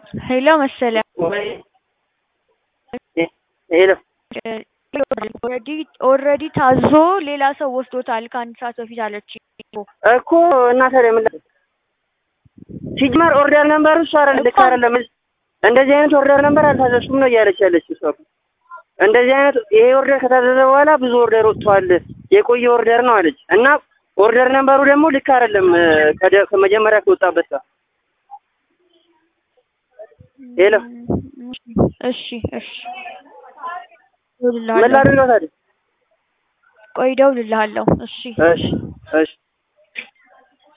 ሄሎ መሰለ ሄሎ ኦልሬዲ ኦልሬዲ ታዞ ሌላ ሰው ወስዶታል ከአንድ ሰዓት በፊት አለች እኮ እና ታዲያ ምን ላ- ሲጀመር ኦርደር ነምበሩ እሱ አይደለም ልክ አይደለም። እንደዚህ አይነት ኦርደር ነምበር አልታዘዝኩም ነው እያለች ያለች እሷ እኮ። እንደዚህ አይነት ይሄ ኦርደር ከታዘዘ በኋላ ብዙ ኦርደር ወጥቷል፣ የቆየ ኦርደር ነው አለች እና ኦርደር ነምበሩ ደግሞ ልክ አይደለም ከደ- ከመጀመሪያ ከወጣበት ጋር ሄሎ እሺ እሺ ምን ላድርገው ታዲያ? ቆይ እደውልልሃለሁ እሺ እሺ እሺ